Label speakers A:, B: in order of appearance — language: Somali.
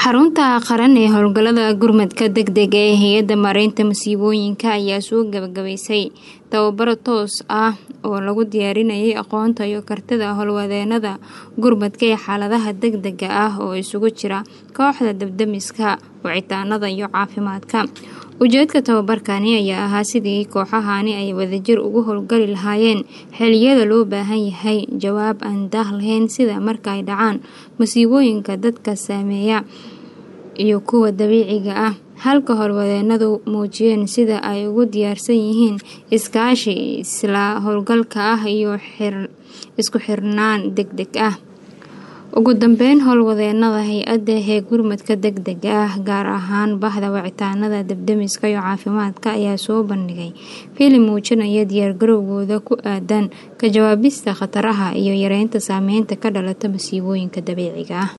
A: xarunta qaran ee howlgallada gurmadka degdega ee hay-adda maareynta masiibooyinka ayaa soo gabagabaysay tababaro toos ah oo lagu diyaarinayay aqoonta iyo kartida howlwadeenada gurmadka ee xaaladaha degdega ah oo isugu jira kooxda dabdamiska wicitaanada iyo caafimaadka ujeedka tababarkani ayaa ahaa sidii kooxahani ay wadajir ugu howlgali lahaayeen xiliyada loo baahan yahay jawaab aan daah lahayn sida marka ay dhacaan masiibooyinka dadka saameeya iyo kuwa dabiiciga ah halka howlwadeenadu muujiyeen sida ay ugu diyaarsan yihiin iskaashi isla howlgalka ah iyo isku xirnaan deg deg ah ugu dambeyn howlwadeenada hay-adda ee gurmadka degdega ah gaar ahaan bahda wicitaanada dabdamiska iyo caafimaadka ayaa soo bandhigay filim muujinaya diyaargarowgooda ku aadan ka jawaabista khataraha iyo yareynta saameynta ka dhalata masiibooyinka dabiiciga ah